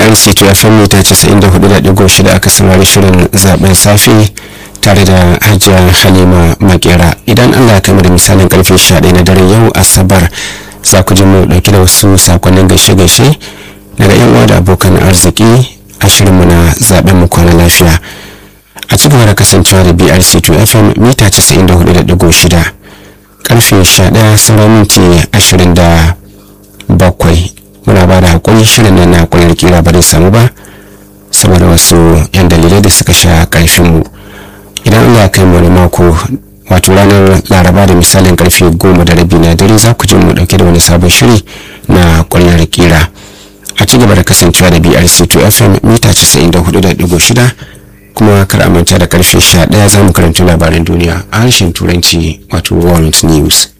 brc to fm mita 94.6 aka saurari shirin zaben safe tare da hajiya halima makera idan allah ya kama da misalin karfe 11 na dare yau asabar za ku ji mu dauke da wasu sakonnin gaishe-gaishe daga yan uwa da abokan arziki a shirinmu na zaben mu kwana lafiya a ci gaba da kasancewa da brc 2 fm mita 94.6 karfe 11 sauran minti 27 muna ba da hakuri shirin nan na kwanar kira ba zai samu ba saboda wasu yan dalilai da suka sha karfinmu idan allah ya kai mu da mako wato ranar laraba da misalin karfe goma da rabi na dare za ku ji mu dauke da wani sabon shiri na kwanar kira a ci gaba da kasancewa da brc 2 fm mita 94.6 kuma kar a manta da karfe 11 za mu karanta labaran duniya a harshen turanci wato world news